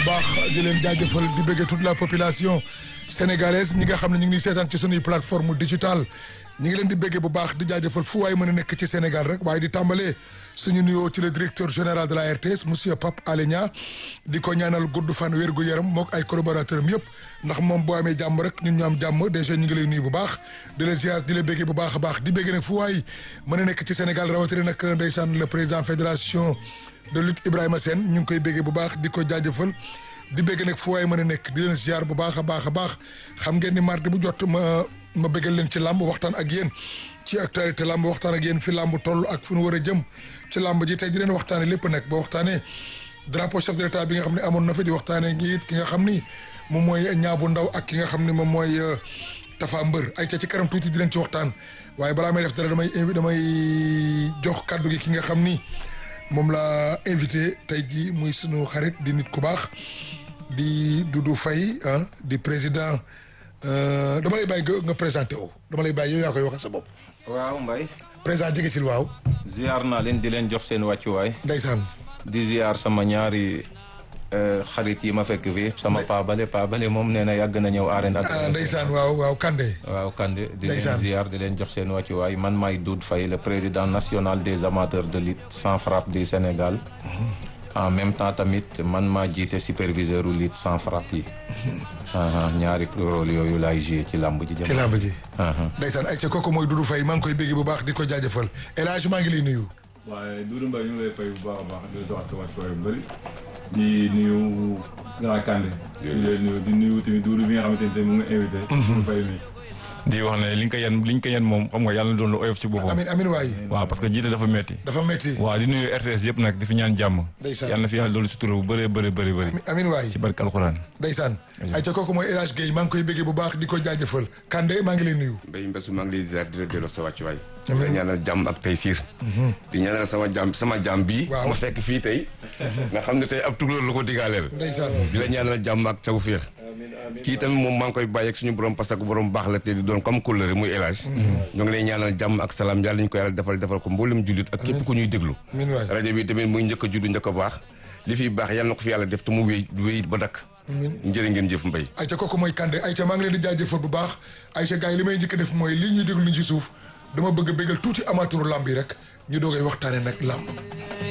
bu baax di leen jaajëfal di bëggee toute la population sénégalaise ñi nga xam ne ñu ngi seetaan ci sunuy plateforme digitale ñi ngi leen di bëggee bu baax di jaajëfal fu waay mën a nekk ci Sénégal rek waaye di tàmbalee suñu nuyoo ci le directeur général de la RTS monsieur Pape Alé Niang di ko ñaanal gudd fan wér gu yaram mook ay collaborateur am yëpp ndax moom boo amee jàmm rek ñun ñu am jàmm déjà ñu ngi lay nuyu bu baax di la ziar di la bëggee bu baax a baax di bëggee nag fu waay mën a nekk ci Sénégal rawatina nag ndeysaan le président fédération de lutte Ibrahima Sène ñu ngi koy béggee bu baax di ko jaajëfal di bégg nag fu waay mën a nekk di leen ziar bu baax a baax a baax xam ngeen ni mardi bu jot ma ma béggal leen ci làmb waxtaan ak yéen ci actualité làmb waxtaan ak yéen fi làmb toll ak fu nu war a jëm ci làmb ji tey di leen waxtaane lépp nag ba waxtaanee drapeau chef de l'état bi nga xam ne amoon na fi di waxtaanee ngi it ki nga xam ni moom mooy ñaabu ndaw ak ki nga xam ni moom mooy Tafa Mbër ay ca ci kanam tuuti di leen ci waxtaan waaye balaa may def dara damay invi damay jox kàddu gi ki nga xam ni moom la invité tey jii muy sunu xarit di nit ku baax di Doudou Faye ah di président dama lay bàyyi nga présenté o dama lay bàyyi yow yaa koy waxal sa bopp. waaw Mbaye. président jege sil waaw. ziar naa leen di leen jox seen wàccuwaay. ndeysaan. di ziar sama ñaari xarit yi ma fekk fii sama paabale paabale moom nee na yàgg na ñëw arène ah ndeysaan waaw waaw Kande. waaw Kande di leen ndeysaan ziar di leen jox seen wàccuwaay man maay Doudou Faye le président national des amateurs de lutte sans frappe du Sénégal. en même temps tamit man maa jiite superviseur u lutte sans frappe yi. ñaari rôle yooyu laay joué ci làmb ji. ci làmb ji. ndeysaan ay ca kooku mooy Doudou Faye maa ngi koy bégg bu baax di ko jaajëfal El Hadj maa ngi lay nuyu. waaye Doudou Mbaye ñu ngi lay fay bu baax a baax di la jox sa wàccuwaay bu bëri di nuyu Grand Kandé. di lay nuyu di nuyu tamit Doudou bi nga xamante ne mu ngi invité. Doudou Faye mi. di wax ne li nga ko yen li nga ko yen moom xam nga yàlla na doon lu oyof ci boppam. amin amin waay. waaw parce que jiite dafa metti dafa métti. waaw di nuyu RTS yëpp nag di fi ñaan jàmm. ndeysaan yàlla na fi yàlla doolu sutura bu bëree bëri bëri bëri. amin waay. ci barke alxuraan. ndeysaan ay ca kooku mooy El Hadj Guèye maa ngi koy béggee bu baax di ko jaajëfal Kande maa ngi lay nuyu. Mbaye Mbessu maa ngi lay ziar di la delloo sa wàccuwaay. Amiin. di la ñaanal jàmm ak tey siir. di ñaanal sama jàmm sama jàmm bii. Waaw. ma fekk fii tey. nga xam ne tey ab tukulóor la ko digaaleel. ndeysaan di la ñaanal jàmm ak tawféex. kii tamit moom maa ngi koy bàyyi ak suñu borom parce que borom baax la te di doon comme kóllëre muy El Hadj. ñoo ngi lay ñaanal jàmm ak salaam yàlla ñu ko yàlla defal defal ko mboolem jullit ak képp ku ñuy déglu. amin waay. rajo bi tamit muy njëkk a juddu njëkk a baax li fiy baax yàlla na ko fi yàlla def te mu wéy wéy ba dakk. njëriñ ngeen jëf Mbaye. ayca kooku mooy Kande ayca maa ngi leen di jaajëfal bu baax ayca gars yi li may njëkk a def mooy lii ñuy déglu ni ci suuf dama bëgg a bégal tuuti amateuru lamb yi rek ñu doogay waxtaane nag lamb